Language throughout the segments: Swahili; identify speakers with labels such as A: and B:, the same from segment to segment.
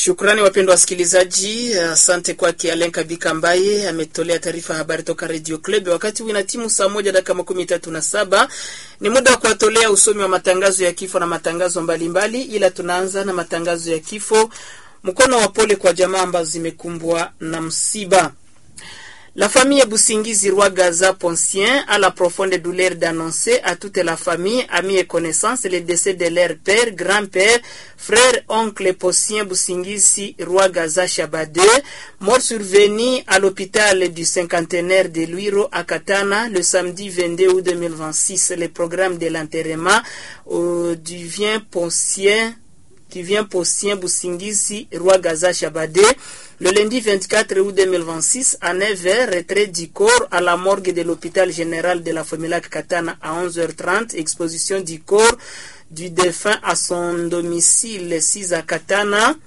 A: Shukrani wapendwa wasikilizaji, asante kwake Alen Kabika ambaye ametolea taarifa habari toka Radio Club. Wakati huu ina timu saa moja dakika makumi tatu na saba ni muda wa kuwatolea usomi wa matangazo ya kifo na matangazo mbalimbali mbali, ila tunaanza na matangazo ya kifo. Mkono wa pole kwa jamaa ambazo zimekumbwa na msiba. La famille Boussingizi Roi Gaza Poncien a la profonde douleur d'annoncer à toute la famille, amis et connaissances le décès de leur père, grand-père, frère, oncle Poncien Boussingizi Roi Gaza Chabade, mort survenu à l'hôpital du cinquantenaire de Luiro à Katana le samedi 22 août 2026. Le programme de l'enterrement euh, du vient Poncien qui vient Poncien Boussingizi Roi Gaza Chabade le lundi 24 août 2026, à 9h, retrait du corps à la morgue de l'hôpital général de la Fomilac Katana à 11h30, exposition du corps du défunt à son domicile 6 à Katana,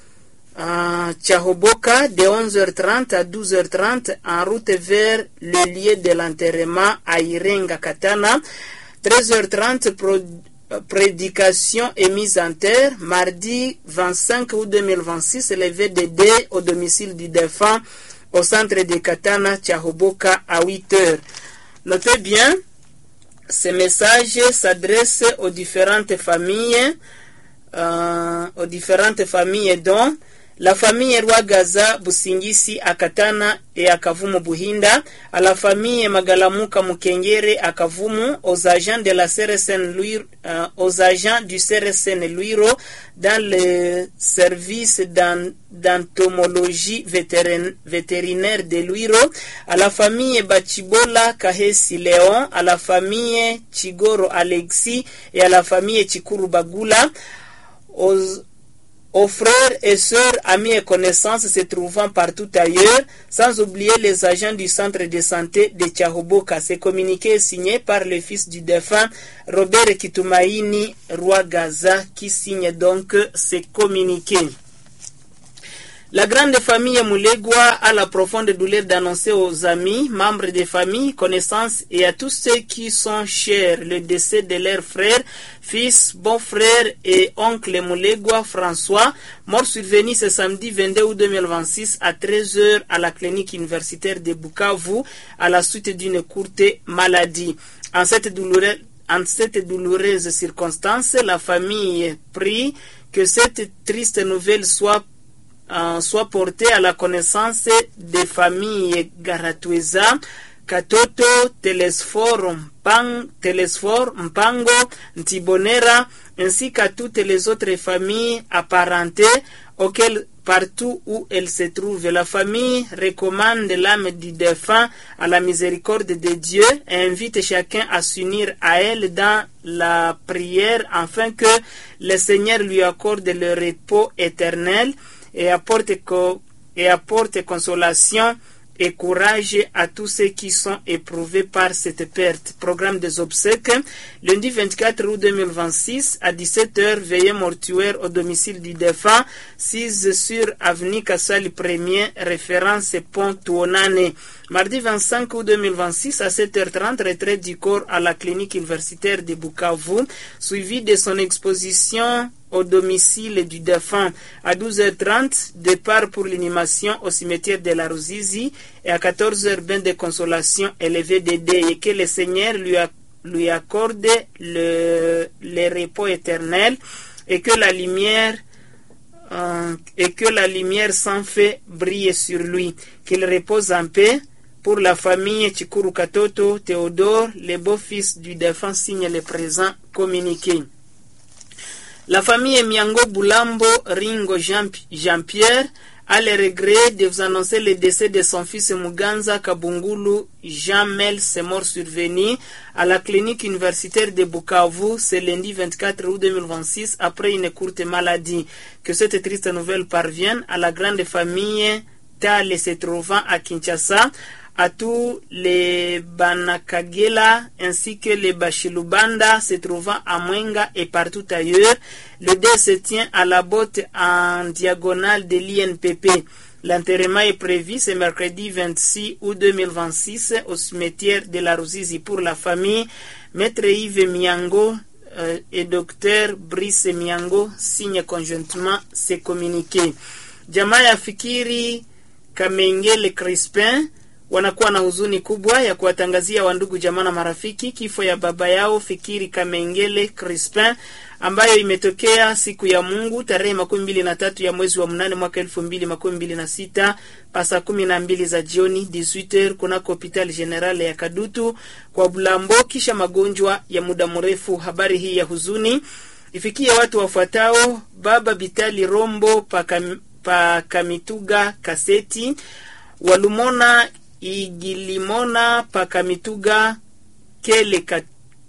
A: à Tchahoboka, de 11h30 à 12h30, en route vers le lieu de l'enterrement à Irenga Katana, 13h30, prédication et mise en terre mardi 25 août 2026 le VDD au domicile du défunt au centre de Katana Tchahoboka à 8 heures. Notez bien, ce message s'adresse aux différentes familles, euh, aux différentes familles dont la famille Roi Gaza Busingisi Akatana et Akavumu Buhinda, à la famille Magalamuka Mukengere Akavumu, aux agents de la CRSN Luiro, euh, aux agents du CRSN Luiro dans le service d'entomologie vétérinaire de Luiro, à la famille Bachibola Kahesi Léon, à la famille Chigoro Alexis et à la famille Chikuru Bagula, aux aux frères et sœurs, amis et connaissances se trouvant partout ailleurs, sans oublier les agents du centre de santé de Tchahoboka. Ce communiqué est signé par le fils du défunt Robert Kitumaini Roi Gaza qui signe donc ce communiqué. La grande famille Moulegwa a la profonde douleur d'annoncer aux amis, membres des familles, connaissances et à tous ceux qui sont chers le décès de leur frère, fils, bon-frère et oncle Moulegwa François, mort survenu ce samedi 22 août 2026 à 13h à la clinique universitaire de Bukavu à la suite d'une courte maladie. En cette douloureuse, en cette douloureuse circonstance, la famille prie que cette triste nouvelle soit Uh, soit porté à la connaissance des familles Garatweza, Katoto, Telesfor, Mpang, Telesfor, Mpango, Ntibonera, ainsi qu'à toutes les autres familles apparentées auxquelles partout où elles se trouvent. La famille recommande l'âme du défunt à la miséricorde de Dieu et invite chacun à s'unir à elle dans la prière afin que le Seigneur lui accorde le repos éternel et apporte, co et apporte consolation et courage à tous ceux qui sont éprouvés par cette perte. Programme des obsèques, lundi 24 août 2026 à 17h, veillée mortuaire au domicile du défunt, 6 sur avenue Kassali 1er, référence Pont Tuonane. Mardi 25 août 2026 à 7h30, retraite du corps à la clinique universitaire de Bukavu, suivi de son exposition au domicile du défunt. À 12h30, départ pour l'inhumation au cimetière de la Ruzizi et à 14h, bain de consolation élevé d'édé et que le Seigneur lui, a, lui accorde le, le repos éternel et que la lumière euh, et que la lumière sans fait brille sur lui, qu'il repose en paix. Pour la famille Chikuru Katoto, Théodore, les beaux-fils du défunt signent le présent communiqué. La famille Miango Boulambo Ringo Jean-Pierre a le regret de vous annoncer le décès de son fils Muganza Kabungulu Jean-Mel, c'est mort survenu à la clinique universitaire de Bukavu ce lundi 24 août 2026 après une courte maladie. Que cette triste nouvelle parvienne à la grande famille Tale se trouvant à Kinshasa, à tous les Banakagela ainsi que les Bashilubanda se trouvant à Mwenga et partout ailleurs. Le dé se tient à la botte en diagonale de l'INPP. L'enterrement est prévu ce mercredi 26 août 2026 au cimetière de la Ruzizi pour la famille. Maître Yves Miango euh, et Dr Brice Miango signe conjointement ce communiqué. Jamaa ya Fikiri Kamengele Crispin wanakuwa na huzuni kubwa ya kuwatangazia wandugu jamaa na marafiki kifo ya baba yao Fikiri Kamengele Crispin ambayo imetokea siku ya Mungu tarehe makumi mbili na tatu ya mwezi wa mnane mwaka elfu mbili makumi mbili na sita pasa kumi na mbili za jioni 18h kunako hospitali generale ya Kadutu kwa Bulambo, kisha magonjwa ya muda mrefu. Habari hii ya huzuni ifikie watu wafuatao: baba Bitali Rombo Pakam, Pakamituga Kaseti Walumona Igilimona Pakamituga Kele kat,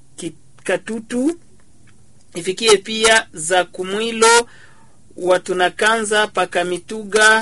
A: Katutu ifikie pia za Kumwilo Watunakanza Pakamituga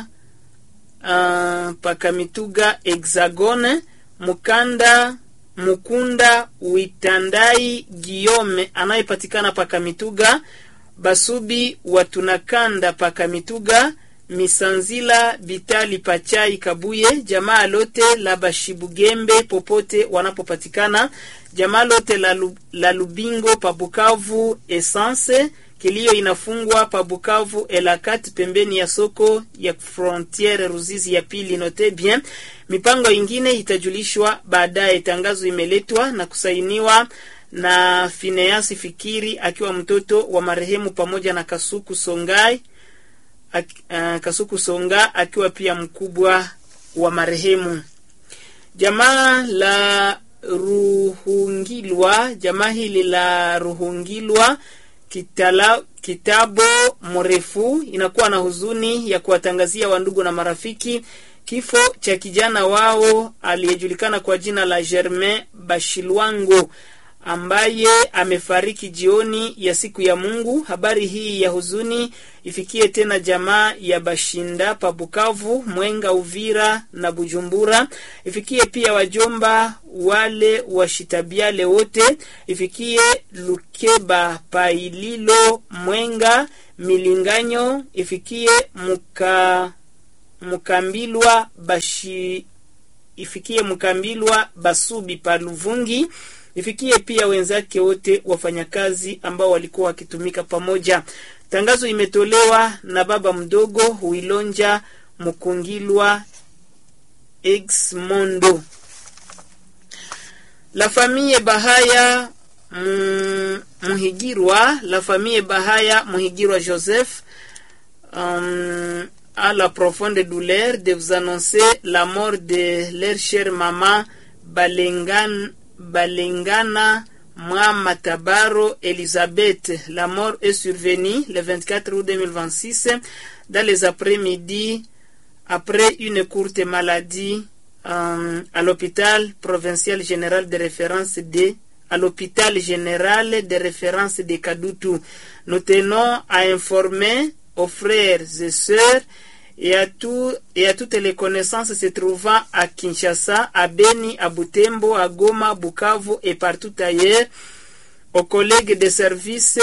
A: uh, Pakamituga Hexagone Mukanda Mukunda Witandai Giome anayepatikana Pakamituga Basubi Watunakanda Pakamituga Misanzila Bitali Pachai Kabuye, jamaa lote la Bashibugembe popote wanapopatikana, jamaa lote la, Lu, la Lubingo Pabukavu Essence. Kilio inafungwa Pabukavu Elakat, pembeni ya soko ya frontiere Ruzizi ya pili. Note bien, mipango ingine itajulishwa baadaye. Tangazo imeletwa na kusainiwa na Fineasi Fikiri akiwa mtoto wa marehemu pamoja na Kasuku Songai Ak, uh, Kasuku Songa akiwa pia mkubwa wa marehemu. Jamaa la Ruhungilwa, jamaa hili la Ruhungilwa kitala, kitabo mrefu inakuwa na huzuni ya kuwatangazia wandugu na marafiki kifo cha kijana wao aliyejulikana kwa jina la Germain Bashilwango ambaye amefariki jioni ya siku ya Mungu. Habari hii ya huzuni ifikie tena jamaa ya Bashinda pa Bukavu, Mwenga, Uvira na Bujumbura. Ifikie pia wajomba wale washitabiale wote. Ifikie Lukeba Paililo, Mwenga, Milinganyo. Ifikie muka Mukambilwa Bashi, ifikie Mukambilwa Basubi pa Luvungi ifikie pia wenzake wote wafanyakazi ambao walikuwa wakitumika pamoja. Tangazo imetolewa na baba mdogo Huilonja Mukungilwa Exmondo. La famille Bahaya mm, Muhigirwa, la famille Bahaya Muhigirwa Joseph um, a la profonde douleur de vous annoncer la mort de leur chère maman Balengan Balengana Mwama Tabaro Elisabeth. La mort est survenue le 24 août 2026 dans les après-midi après une courte maladie euh, à l'hôpital provincial général de référence de à l'hôpital général de référence de Kadutu. Nous tenons à informer aux frères et sœurs et à, tout, et à toutes les connaissances se trouvant à Kinshasa, à Beni, à Butembo, à Goma, Bukavu et partout ailleurs, aux collègues de service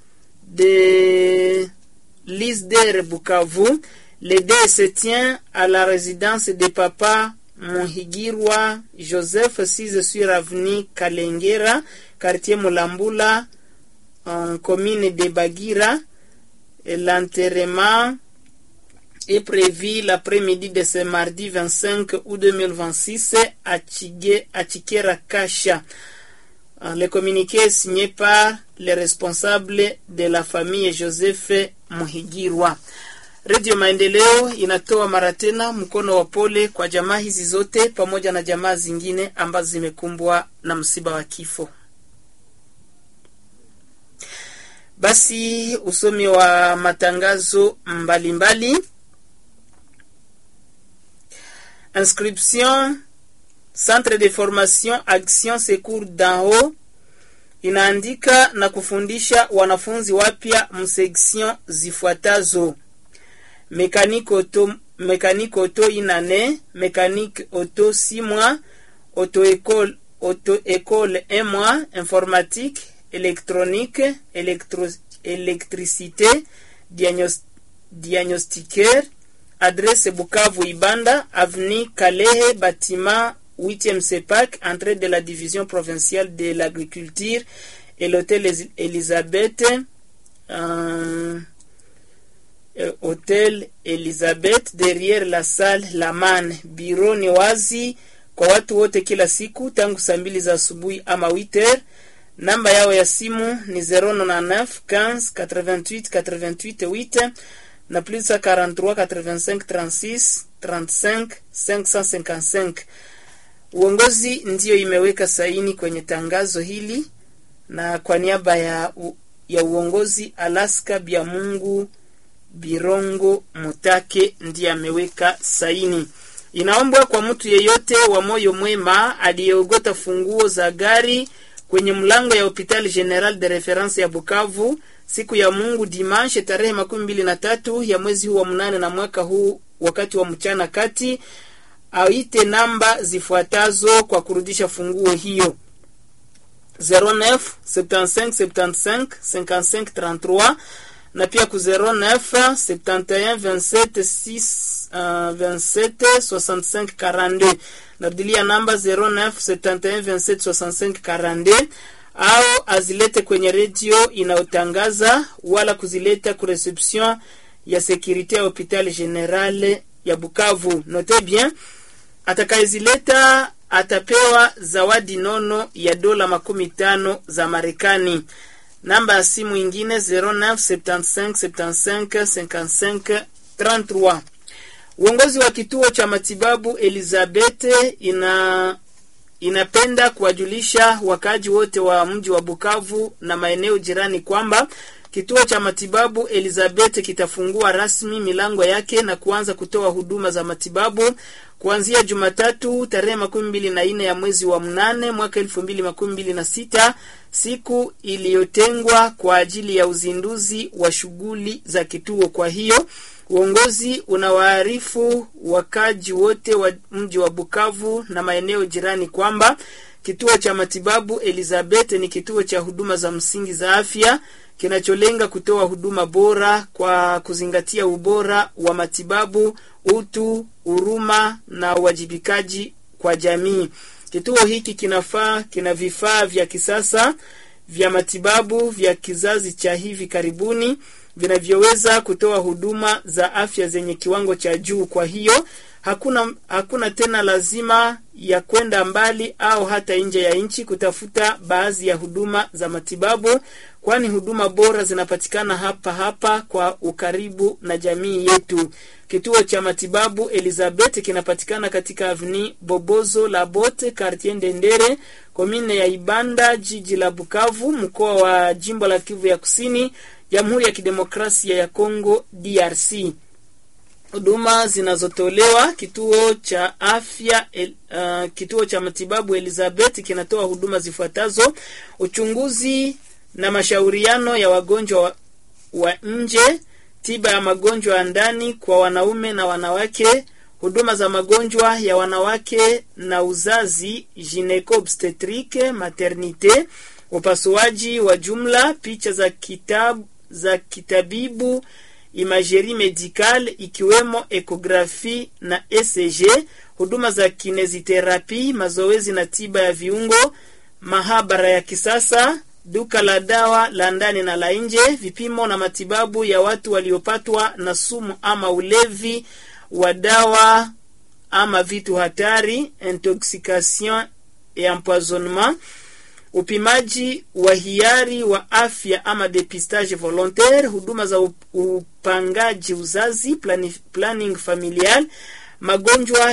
A: de l'ISDER Bukavu. Le dé se tient à la résidence de papa Muhigirwa Joseph 6 sur avenue Kalengera, quartier Mulambula, en commune de Bagira. L'enterrement est prévu l'après-midi de ce mardi 25 août 2026 à, Chige, à Chikera Kasha. Le communiqué est signé par les responsables de la famille Joseph Muhigirwa. Redio Maendeleo inatoa mara tena mkono wa pole kwa jamaa hizi zote pamoja na jamaa zingine ambazo zimekumbwa na msiba wa kifo. Basi usomi wa matangazo mbalimbali mbali. Inscription Centre de Formation Action Secours d'en haut inaandika na kufundisha wanafunzi wapya mseksion zifuatazo: mécanique auto, mécanique auto inane, mécanique auto 6 mois, auto-école auto-école 1 mois, informatique, électronique, électro, électricité, diagnos, diagnostiqueur, adresse Bukavu Ibanda, avenue Kalehe, bâtiment 8e CEPAC, entrée de la division provinciale de l'agriculture et l'hôtel Elizabeth euh, Hotel Elizabeth derrière la salle Laman. Biro ni wazi kwa watu wote kila siku tangu saa mbili za asubuhi ama witer. Namba yao ya simu ni 099 15 88 88 8 na plus 43 85 36 35 555. Uongozi ndiyo imeweka saini kwenye tangazo hili, na kwa niaba ya, u, ya uongozi Alaska Bya Mungu Birongo Mutake ndiye ameweka saini. Inaombwa kwa mtu yeyote wa moyo mwema aliyeogota funguo za gari kwenye mlango ya Hopital General de Reference ya Bukavu siku ya Mungu dimanche tarehe makumi mbili na tatu ya mwezi huu wa mnane na mwaka huu wakati wa mchana kati, aite namba zifuatazo kwa kurudisha funguo hiyo 09 75 75 55 33 na pia ku 09 71 27 6 uh, 27 65 42. Narudilia namba 09 71 27 65 42 au azilete kwenye redio inayotangaza wala kuzileta ku reception ya securite ya hopital general ya Bukavu. Note bien, atakayezileta atapewa zawadi nono ya dola makumi tano za Marekani. Namba ya simu ingine 0975755533. Uongozi wa kituo cha matibabu Elizabeth ina inapenda kuwajulisha wakaji wote wa mji wa Bukavu na maeneo jirani kwamba kituo cha matibabu Elizabeth kitafungua rasmi milango yake na kuanza kutoa huduma za matibabu kuanzia Jumatatu tarehe makumi mbili na nne ya mwezi wa mnane mwaka elfu mbili makumi mbili na sita siku iliyotengwa kwa ajili ya uzinduzi wa shughuli za kituo. Kwa hiyo uongozi unawaarifu wakaji wote wa mji wa Bukavu na maeneo jirani kwamba kituo cha matibabu Elizabeth ni kituo cha huduma za msingi za afya kinacholenga kutoa huduma bora kwa kuzingatia ubora wa matibabu, utu, huruma na uwajibikaji kwa jamii. Kituo hiki kinafaa kina vifaa vya kisasa vya matibabu vya kizazi cha hivi karibuni vinavyoweza kutoa huduma za afya zenye kiwango cha juu. Kwa hiyo hakuna hakuna tena lazima ya kwenda mbali au hata nje ya nchi kutafuta baadhi ya huduma za matibabu, kwani huduma bora zinapatikana hapa hapa kwa ukaribu na jamii yetu. Kituo cha matibabu Elizabeth kinapatikana katika avni Bobozo la Bote, quartier Ndendere, komine ya Ibanda, jiji la Bukavu, mkoa wa jimbo la Kivu ya Kusini, Jamhuri ya Kidemokrasia ya Kongo DRC. Huduma zinazotolewa kituo cha afya el, uh, kituo cha matibabu Elizabeth kinatoa huduma zifuatazo: uchunguzi na mashauriano ya wagonjwa wa, wa nje, tiba ya magonjwa ya ndani kwa wanaume na wanawake, huduma za magonjwa ya wanawake na uzazi, gineko obstetrique maternite, upasuaji wa jumla, picha za kitabu za kitabibu imagerie medicale ikiwemo ekografi na ECG, huduma za kineziterapi, mazoezi na tiba ya viungo, mahabara ya kisasa, duka la dawa la ndani na la nje, vipimo na matibabu ya watu waliopatwa na sumu ama ulevi wa dawa ama vitu hatari, intoxication et empoisonnement upimaji wa hiari wa afya ama depistage volontaire, huduma za upangaji uzazi, planning familial, magonjwa